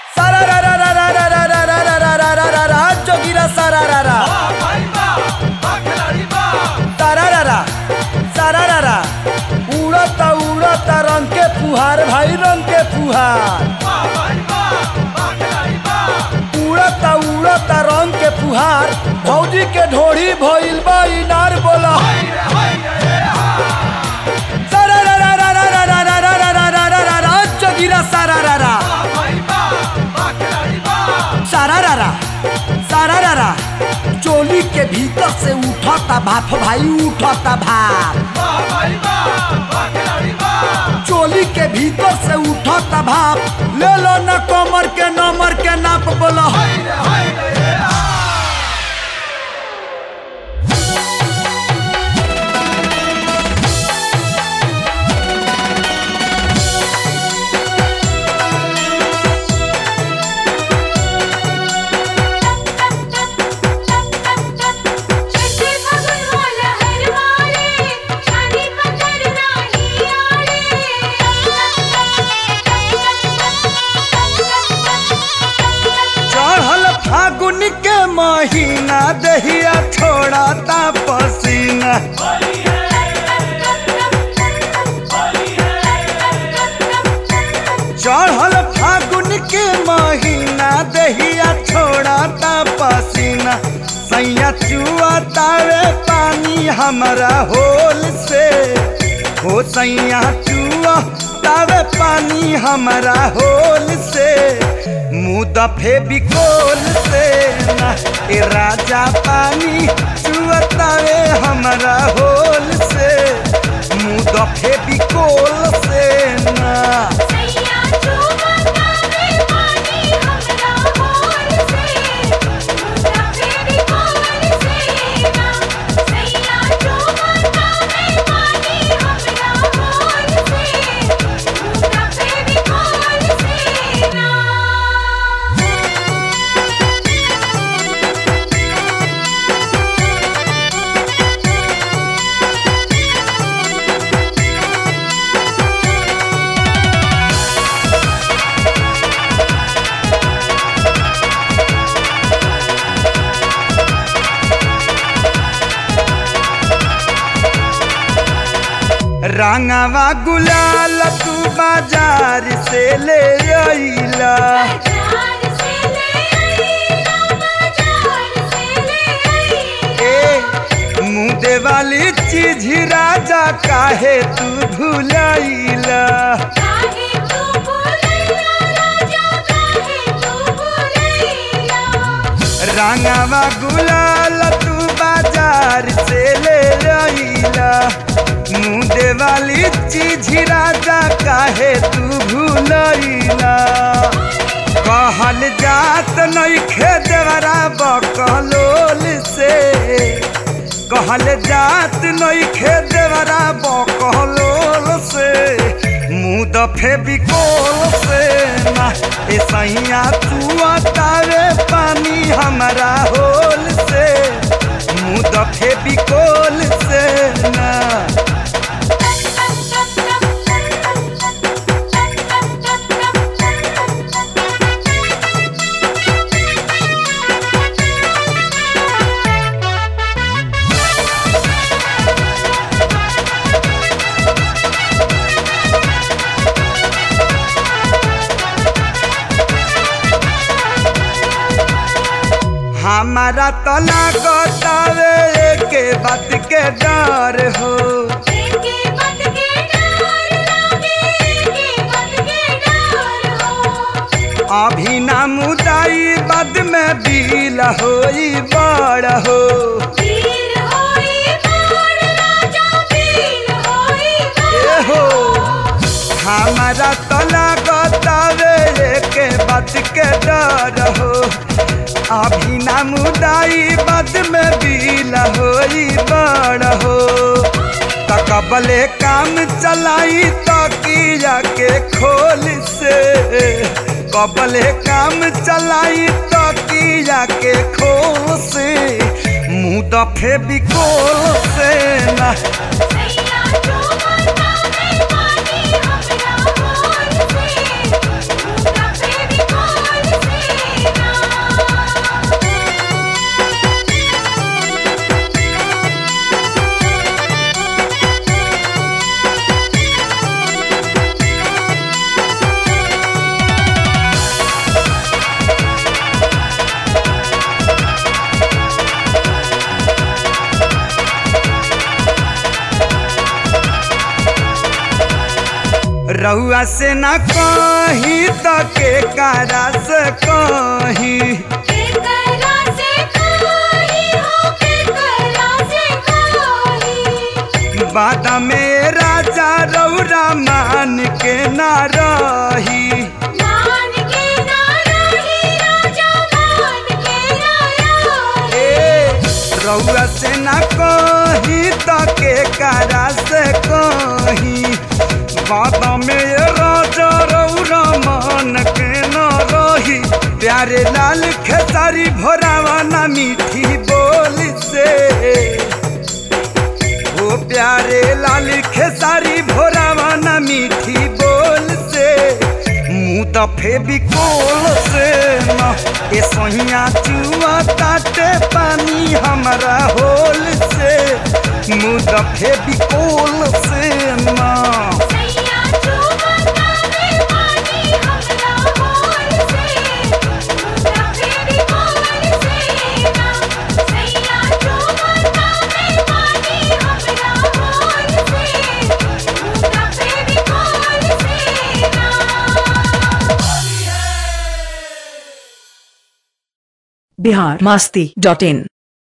सारा रा रा रा रा रा रा रा रा रा रा रा रा रा जोगिरा सारा रा रा सारा रा रा सारा रा रा उड़ता उड़ता रंग के फुहार भाई रंग के फुहार उड़ता उड़ता रंग के फुहार भौजी के ढोड़ी भइल बा इनार बोला सारा रा रा रा रा रा रा रा रा रा रा रा रा रा जोगिरा सारा रा रा सारा रा रा सारा रा रा चोली के भीतर से उठता भाप भाई उठता भाप चोली के भीतर से उठता भाप ले लो न कमर के नमर के नाप बोलो छठे फगुन होला हर मारे चांदी पत्थर नाही चढ़ल फागुन के महीना दहिया छोड़ता पसीना चढ़ल फागुन के महीना दहिया छोड़ता पसीना सैया चुआतावे पानी हमरा होल से हो सैया चुआ तावे पानी हमरा होल से मुँह दफे बिकोल से ना ए राजा पानी चुआतावे हमरा होल से मुँह दफे बिकोल से ना सैया चुमता में पानी हमरा होल से मुद्रा फेरी कोल से ना सैया चुमता में पानी हमरा होल से मुद्रा फेरी कोल से ना रंगवा गुलाल तू बाजार से ले अइला बाजार से ले आईला बाजार से ले आईला ए मुँह वाली चीज राजा काहे तू भुलाइला काहे तू भुलैया राजा काहे तू भुलैया रंगवा गुलाल तू बाजार से ले अइला मुँह वाली चीज राजा काहे तू भुलाइला कहल जात नइखे देवरा बकलोल से कहल जात नइखे देवरा बकलोल से मुँह दफे बिकोल से ना ए सैया तू तारे पानी हमरा होल से मुँह दफे बिकोल से ना हमारा तो लागतावे के बात के डर हो एके मत के डर लागे एके मत के डर हो अभी ना मुदाई बद में बिल होई बड़ हो वीर होई बाण राजा वीर होई ए हो हमारा तो लागतावे के बात के डर हो अभी ना मुदाई बद में बिल होई बड़ हो तकबले काम चलाई तकिया के खोल से कबले काम चलाई तकिया के खोल से मुँह दफे बिकोल से ना सैया चुमता में पानी हमरा होल से मुद्रा फेरी कोल रउआ से ना कही तो के कारा से कही केकरा से कोई हो केकरा से कोई बाद में राजा रौरा मान के ना रही मान के ना रही राजा मान के ना रही ए रउआ से ना कही तो के कारा से कही बाद में राजा रौरा मान के ना रही प्यारे लाल खेसारी भोरावा ना मीठी बोल से ओ प्यारे लाल खेसारी भोरावा ना मीठी बोल से मुँह दफे बिकोल से न ए सोहिया चुआ ताटे पानी हमारा होल से मुँह दफे बिकोल से न सैया चुमता में पानी हमरा होल से मुद्रा फेरी होल से ना सैया चुमता में पानी हमरा होल से मुद्रा फेरी होल से ना बिहार मस्ती डॉट इन